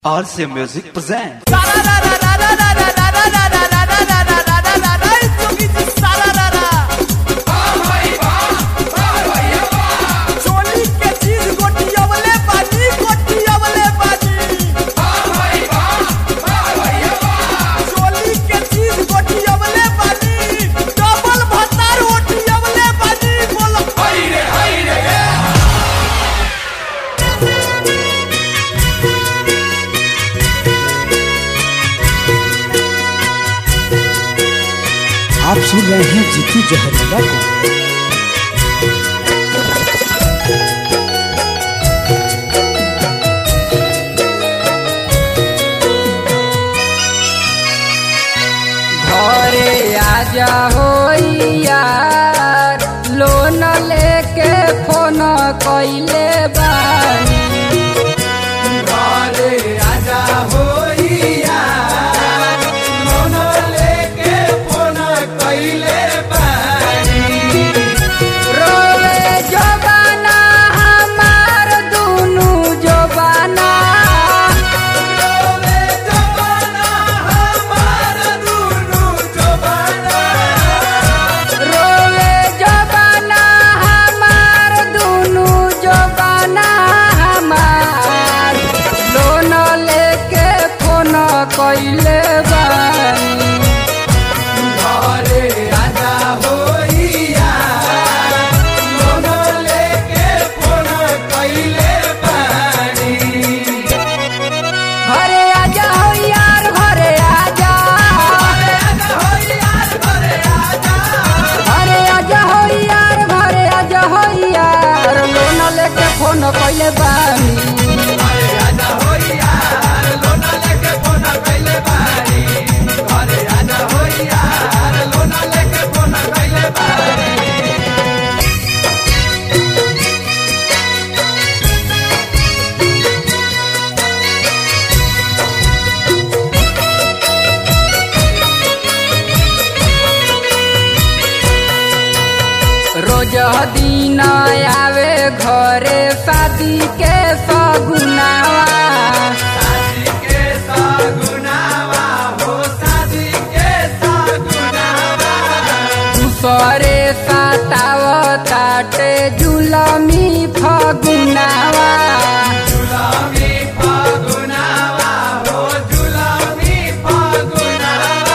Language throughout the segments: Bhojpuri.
RC Music presents. चोली के चीज गोटियवले बाजी गोटियवले बाजी चोली के चीज गोटियवले बाजी डबल भतार ओटियवले बाजी बोल आप सुन रहे हैं जीतू जहरीला को घरे आजा हो यार लोन लेके फोन कइले बानी घरे आजा हो यार लोन लेके फोन कइले बानी रोवे जबाना हमार दुनु जबाना रोवे जवाना हमार दुनु जवाना रोवे जबाना हमार दुनु जबाना हमार लोन लेके फोन कइले बानी घरे आजा हो यार लोन लेके फोन कइले बानी घरे आजा हो यार घरे आजा घरे आजा हो यार घरे आजा घरे आजा हो यार घरे आजा हो यार लोन लेके फोन कइले बानी घरे आजा हो यार लोन लेके फोन कइले बानी घरे आजा हो यार लोन लेके फोन कइले बानी रोज दिन आवे घरे शादी के सगुनावा शादी के सगुनावा हो शादी के सगुनावा दूसरे सताव ताटे जुलमी फगुनावा जुलामी फागुनावा हो जुलामी फागुनावा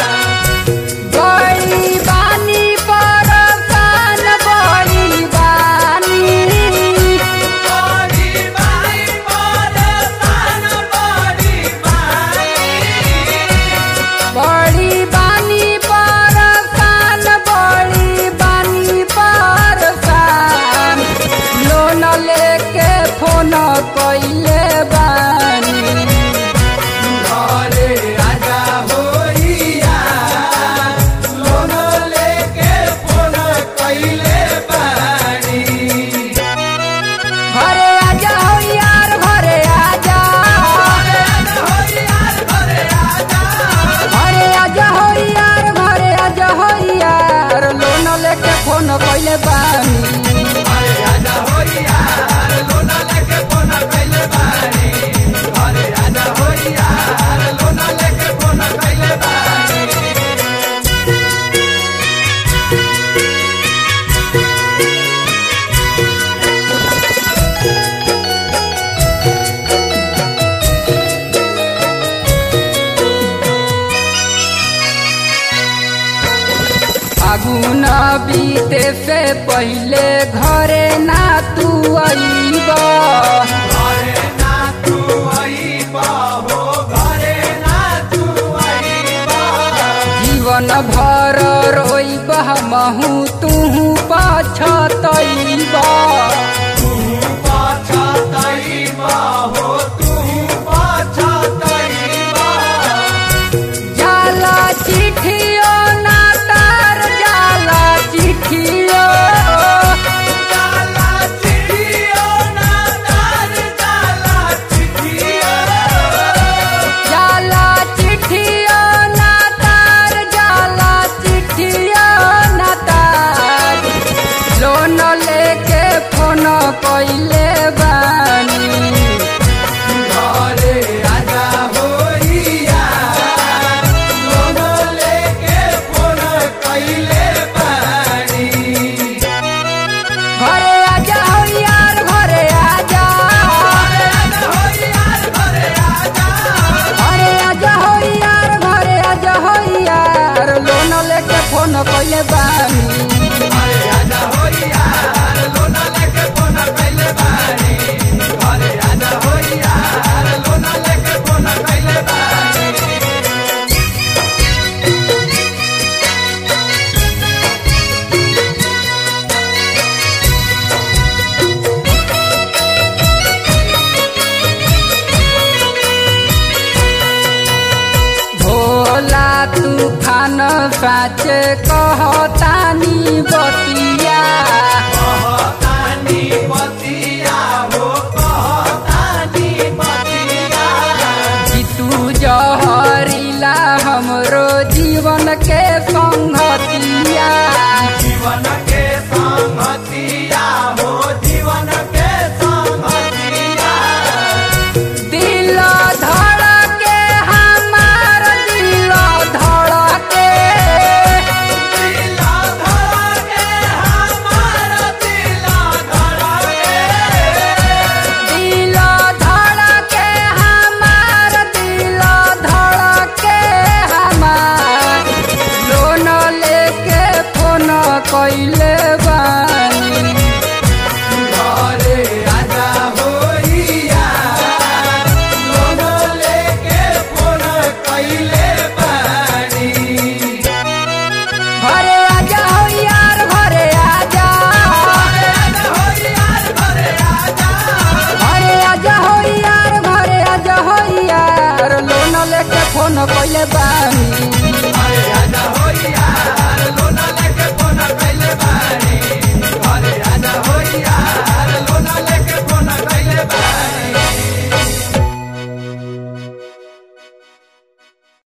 बड़ी बानी परसान बड़ी बानी बड़ी बाई परेशान बड़ी बाई बड़ी बानी परसान बड़ी बानी परसान लोन लेके फोन कइले बानी घरे आजा हो यार लोन लेके फोन कइले बानी घरे आजा हो यार घरे आजा घरे आजा हो यार घरे आजा घरे आजा हो यार घरे आजा हो यार लोन लेके फोन कइले बानी घरे आजा हो यार लोन लेके फोन कइले बानी घरे आजा हो यार लोन लेके फोन कइले बानी फागुन बीते से पहिले घरे ना तू अइब घरे ना तू आईबा हो घरे ना तू आईबा जीवन भर रोइब हमहू तूहू पछतइब तू पाछा तईबा हो तू पाछा तईबा जाला चिठियो ना तार जाला चिठियो जाला चिड़ियो ना तार फोन कइले बानी घरे आजा हो यार लोना लेके फोन कैले बानी घरे आजा हो यार लोना लेके फोन कैले बानी भोला तूफान साचे कहतानी बतिया कहतानी बतिया हो कहतानी बतिया कि तू जहरीला हमरो जीवन के संगतिया जीवन के संगतिया हो जीवन के संगतिया दिल धड़के हमार दिल धड़के दिला धड़के हमार दिला धड़के दिल धड़के हमार दिल धड़के हमार लोन लेके फोन कइले बानी घरे आजा होइया लोनो लेके फोन कैले बानी घरे आजा हो यार घरे आजा घरे आजा होइया घरे आजा घरे आजा हो यार घरे आजा हो यार लोन लेके फोन कइले बानी